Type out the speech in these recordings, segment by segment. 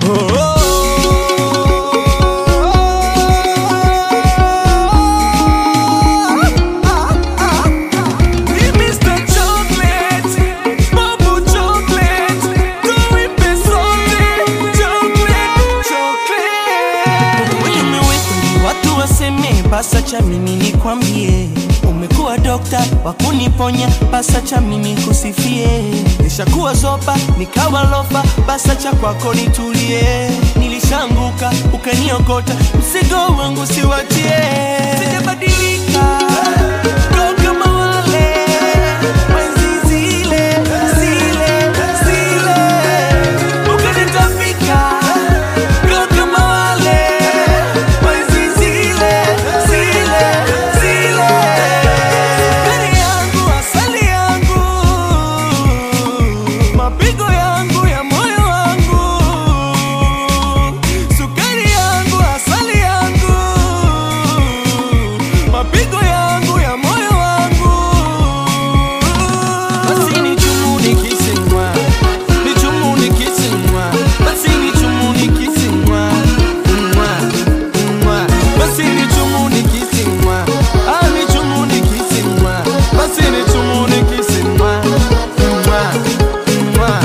Watu waseme basa cha mimi nikwambie, umekuwa dokta wa kuniponya, basa cha mimi kusifie. Nishakuwa zopa nikawa lofa, basa cha kwako nitulie. Nilishanguka ukaniokota, mzigo wangu siwatie. Sijabadilika ndo kama wale wenzi zile zile zile, ukanitapika ndo kama wale wenzi zile zile zile. Sukari yangu, asali yangu, mapigo yangu ya moyo wangu, sukari yangu, asali yangu, mapigo yangu ya moyo wangu. Basi ni chumu nikisimwa, ni chumu nikisimwa, basi ni chumu nikisimwa, mwa, mwa. Basi ni chumu nikisimwa, ah, ni chumu nikisimwa, basi ni chumu nikisimwa, mwa, mwa.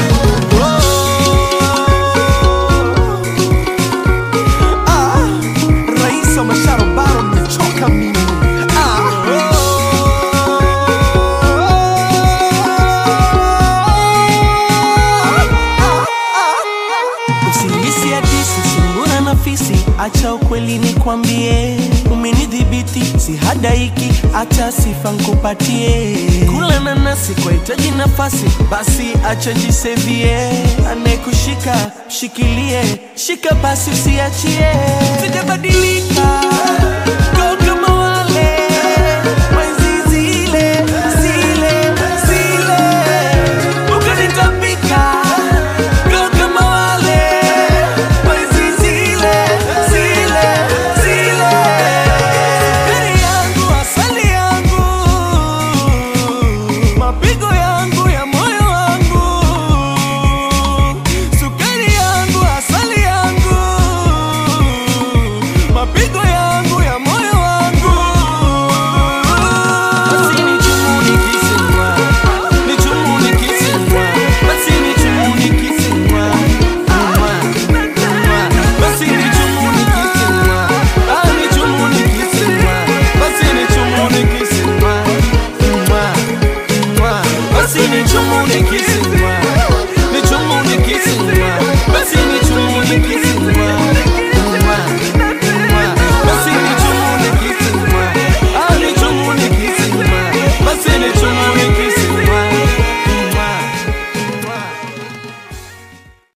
Oh. Ah, rais wa masharobaro mmechoka mimi. Usinihisi hadisi sungura na fisi, acha ukweli nikwambie, umenidhibiti si hadaiki, acha sifa nkupatie. Kula nanasi kwa hitaji nafasi, basi acha jisevie. Anayekushika shikilie, shika basi usiachie. Sijabadilika